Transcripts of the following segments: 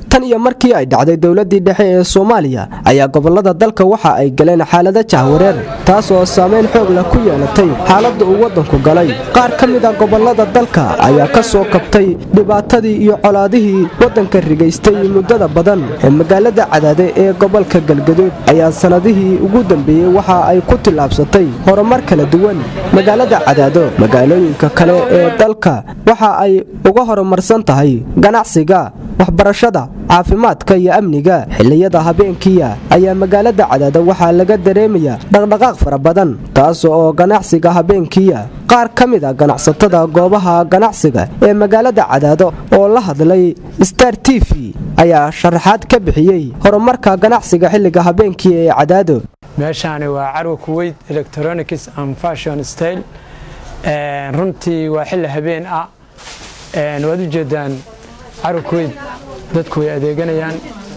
tan iyo markii ay dhacday dowladii dhexe ee soomaaliya ayaa gobolada dalka waxa ay galeen xaalado jahwareer taas oo saameyn xoog leh ku yeelatay xaaladda uu waddanku galay qaar ka mid a gobolada dalka ayaa ka soo kabtay dhibaatadii iyo colaadihii waddanka rigaystay muddada badan ee magaalada cadaade ee gobolka galgaduud ayaa sannadihii ugu dambeeyey waxa ay ku tillaabsatay horumar kala duwan magaalada cadaado magaalooyinka kale ee dalka waxa ay uga horumarsan tahay ganacsiga waxbarashada caafimaadka iyo amniga xilliyada habeenkiia ayaa magaalada cadaado waxaa laga dareemaya dhaqdhaqaaq fara badan taas oo ganacsiga habeenkiia qaar ka mid a ganacsatada goobaha ganacsiga ee magaalada cadaado oo la hadlay star t v ayaa sharaxaad ka bixiyey horumarka ganacsiga xilliga habeenkii ee cadaado meeshaani waa carwa kuweyt electronics and fashion style runtii waa xilli habeen ah waad u jeedaan carwa kuweyt dadku way adeeganayaan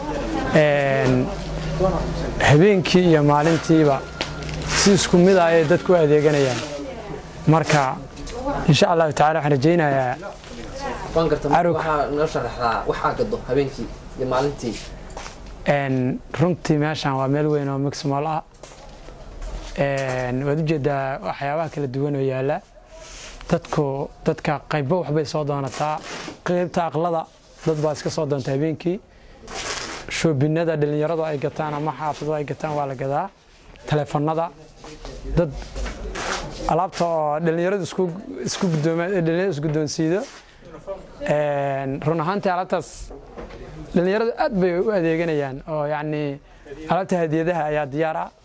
habeenkii iyo maalintiiba si isku mid ah ayay dadku u adeeganayaan marka insha allahu tacala waxaan rajaynayaa runtii meeshaan waa meel weyn oo mixmol ah waad u jeedaa waxyaabaha kala duwan oo yaala dadku dadka qaybba waxbay soo doonataa qaybta aqlada dad baa iska soo doonta habeenkii shoobinada dhallinyaradu ay gataan ama xaafadadu ay gataan waa la gadaa taleefanada dad alaabta oo dhallinyaradu isdhallinyaradu isguddoonsiido run ahaantii alaabtaas dhallinyaradu aad bay u adeeganayaan oo yacni alaabta hadiyadaha ayaa diyaar ah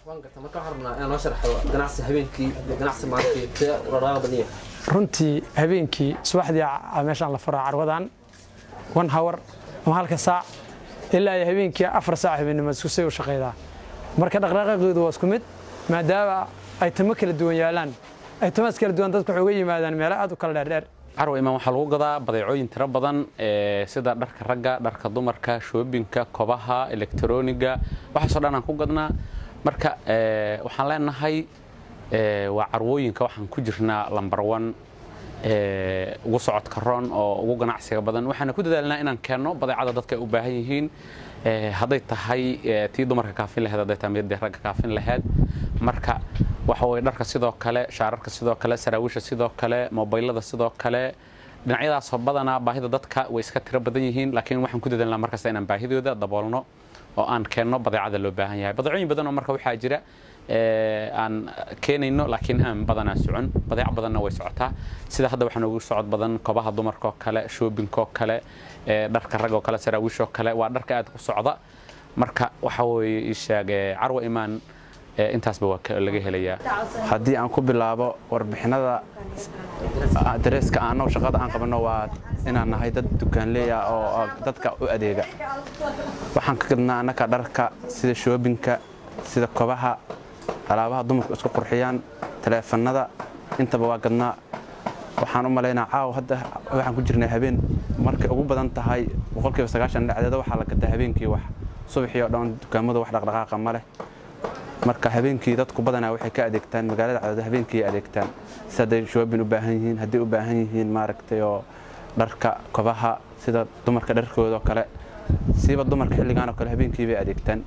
runtii habeenkii subaxdii meeshaan la furaa carwadan one hour ama halka saac ilaa ay habeenkii afar saac habeennimo isku say u shaqaydaa marka dhaqdhaqaaqeedu waa isku mid maadaama ay tamo kala duwan yaalaan ay tamaas kala duwan dadku waxay uga yimaadaan meelo aad u kala dheerdheer carwa imaan waxaa lagu gadaa badeecooyin tiro badan sida dharka ragga dharka dumarka shoobinka kobaha elektroniga waxaasoo dhan aan ku gadnaa marka waxaan leenahay waa carwooyinka waxaan ku jirnaa lambar one ugu socodka roon oo ugu ganacsiga badan waxaana ku dadaalnaa inaan keenno badeecada dadka ay u baahan yihiin hadday tahay tii dumarka kaafin laheed hadday tahay midii ragga kaafin laheed marka waxa weye dharka sidoo kale shaararka sidoo kale saraawiisha sidoo kale mobaylada sidoo kale dhinacyadaasoo badanaa baahida dadka way iska tiro badan yihiin laakiin waxaan ku dadaalnaa markasta inaan baahidooda daboolno oo aan keenno badeecada loo baahan yahay badeecooyin badan oo marka waxaa jira aan keenayno laakiin aan badanaa socon badeec badanna way socotaa sida hadda waxaa noogu socod badan kobaha dumarkaoo kale shoobinkaoo kale dharka ragoo kale saraawiishoo kale waa dharka aad ku socda marka waxa weeye isheeg carwa imaan intaasba waa laga helayaa haddii aan ku bilaabo warbixinada dareeska annagu shaqada aan qabanno waa inaan nahay dad dukaanleey ah oo dadka u adeega waxaan ka gadnaa annaka dharka sida shoobinka sida kobaha alaabaha dumarku isku qurxiyaan taleefannada intaba waa gadnaa waxaan u malaynaa caaw hadda waxaan ku jirnay habeen markay ugu badan tahay boqolkiiba sagaashan dhacdeeda waxaa la gadaa habeenkii wax subaxii oo dhan dukaamadu wax dhaqdhaqaaqa ma leh marka habeenkii dadku badanaa waxay ka adeegtaan magaalada cadaado habeenkii adeegtaan si hadday shoobin u baahan yihiin hadday u baahan yihiin maaragtay oo dharka kobaha sida dumarka dharkoodao kale siiba dumarka xilligaan oo kale habeenkii bay adeegtaan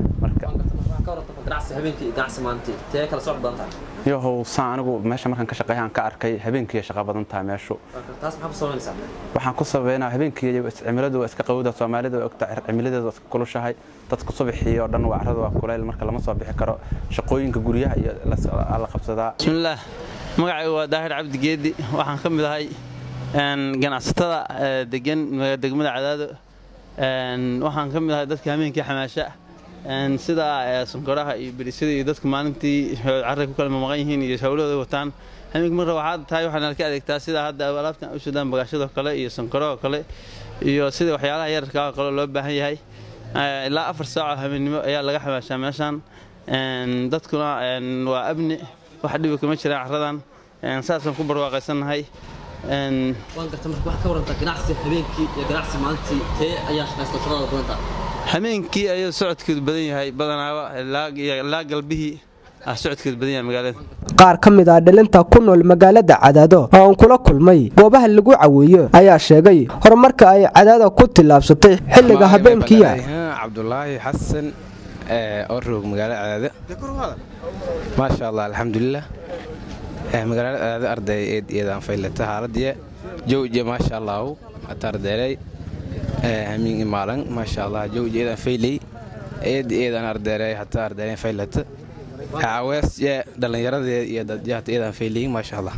yohow saan anigu meesha markaan ka shaqeeya aan ka arkay habeenkii shaqa badan tahay meeshu waxaan ku sabaynaa habeenkii cimiladu waa iska qawowda soomaalida ogta cimiladeedu waa iska kulushahay dadku subaxii oo dhan waa carradu waa kulayl marka lama soo bixi karo shaqooyinka guryaha iyo la qabsadaa bismillaah magacaygu waa daahir cabdi geedi waxaan ka mid ahay ganacsatada degan degmada cadaado waxaan ka mid ahay dadka habeenkii xamaasha sida sankoraha iyo berisada iyo dadka maalintii carray ku kala mamaqan yihiin iyo hawlahooda wataan habeenkii marka waxaad tahay waxaana ka adeegtaa sida hadda alaabtan u sudaan bagaashadoo kale iyo sankorahoo kale iyo sida waxyaalaha yararka oo kale loo baahan yahay ilaa afar saaco habeennimo ayaa laga xamaashaa meeshaan dadkuna waa abni wax dhibi kama jiraan carradan saasaan ku barwaaqaysannahay habeenkii ayuu socodkeedu badan yahay badanaaba ilaa galbihii socodkeed badan yahay magaalada qaar ka mid ah dhalinta ku nool magaalada cadaado oo aan kula kulmay goobaha lagu caweeyo ayaa sheegay horumarka ay cadaada ku tillaabsatay xilliga habeenkiya cabdulaahi xasan oo roog magaalada cadaado maasha allah alxamdulilah magaalada cadaado arday eed iyadaan faylata haaladiya jowje maasha allahu hata ardeelay hamiin imaalan maasha allah jowje iyadaan faylay eed iyadaan ardeelay hata ardeelay faylata caawees dhallinyaradeed iyo dadjahta iyadaan faylayin maasha allah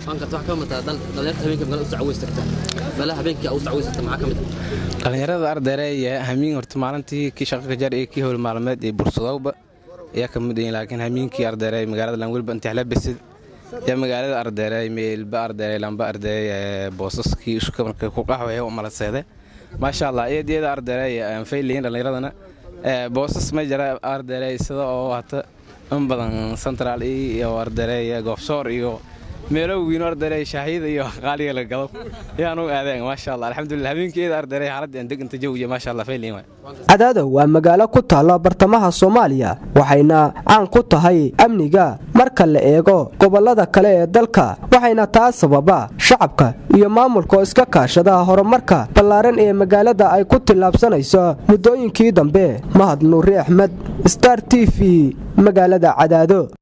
dhallinyarada ardeereeye hamiin horta maalintii kii shaqa kajar iyo kii howl maalmeed iyo bursadowba ayaa ka mid yihiin laakiin hamiinkii ardeerey magaalada langwelba intixla besid iyo magaalada ardeerey meelba ardeerey lamba ardeey boosaskii isku marka ku qaxwaya u malaseede maasha allah eed iyada ardeerey aan faylayin dhallinyaradana boosas ma jira ardeerey sida oo hata in badan central iyo ardeerey goobsoor iyo meelo wiino ardeerey shaahiyada iyo qaaliga la gado yaanu aadeen maasha allah alxamdulillah habeenkeeda ardeerey xaaladda aan deganta jawiya maasha allah fayliin waay cadaado waa magaalo ku taalla bartamaha soomaaliya waxayna caan ku tahay amniga marka la eego gobollada kale ee dalka waxayna taa sababa shacabka iyo maamulka oo iska kaashada horumarka ballaaran ee magaalada ay ku tillaabsanayso muddooyinkii dambe mahad nuuri axmed star t v magaalada cadaado